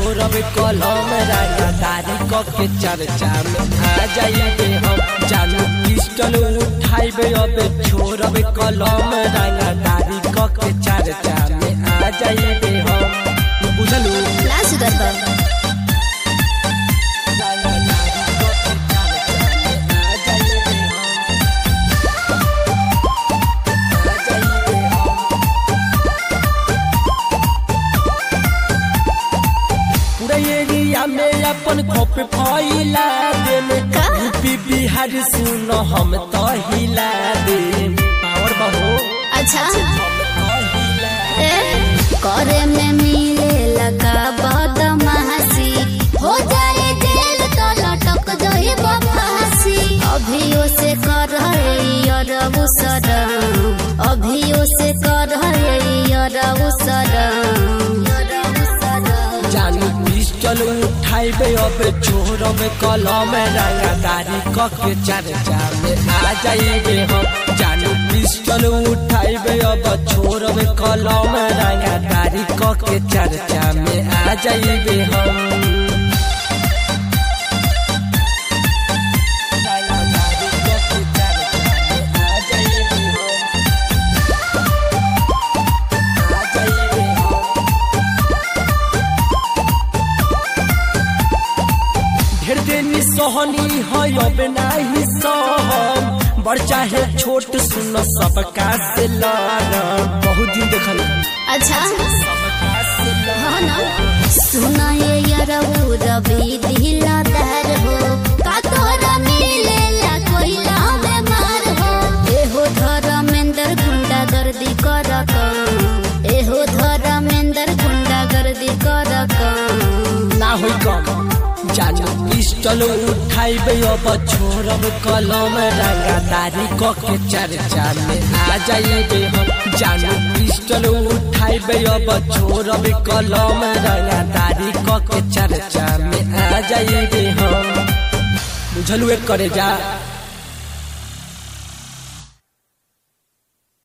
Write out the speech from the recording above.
छोड़ब कलम रंगदारी क के चर्चा में आ जाइबे हम जानू पिस्टल उठाइबे अब छोड़ब कलम रंगदारी क के चर्चा में आ जाइबे हम बुझलू ना सुधर बा पूरा एरिया में अपन खोप फैला देम का? यूपी बिहार सुन हम तो हिला देम पावर बहो अच्छा हम तो हिला ए, करे में मिले लगा बदमाशी हो जाए जेल तो लटक जाए फांसी अभियो से कर अरबू सरम अभियो से कर अरबू सरम जानू पिस्टल उठाइबे अब छोड़ब कलम रंगदारी क के चर्चा में आ जाइबे हम जानू पिस्टल उठाइबे अब छोड़ब कलम रंगदारी क के चर्चा में आ जाइबे हम रंगदारी क के चर्चा में आ जाइबे हम आ जाइबे हम ढेर देनी सोहनी है अब नाही सहम बड़ चाहे छोट सुन सबका से लड़म बहुत दिन देखल अच्छा सबका से लड़म। हाँ ना सुना ये यरबू रवि दिलादार हो का तोरा मिलेला कोई लावे मार हो एहो धर्मेंद्र गुंडा गर्दी कर काम एहो धर्मेंद्र गुंडा गर्दी कर काम ना होई कम जानू पिस्टल उठाइबे अब छोड़ब कलम रंगदारी क के चर्चा में आ जाइबे हम जानू पिस्टल उठाइबे अब छोड़ब कलम रंगदारी क के चर्चा में आ जाइबे हम बुझलू एक करे जा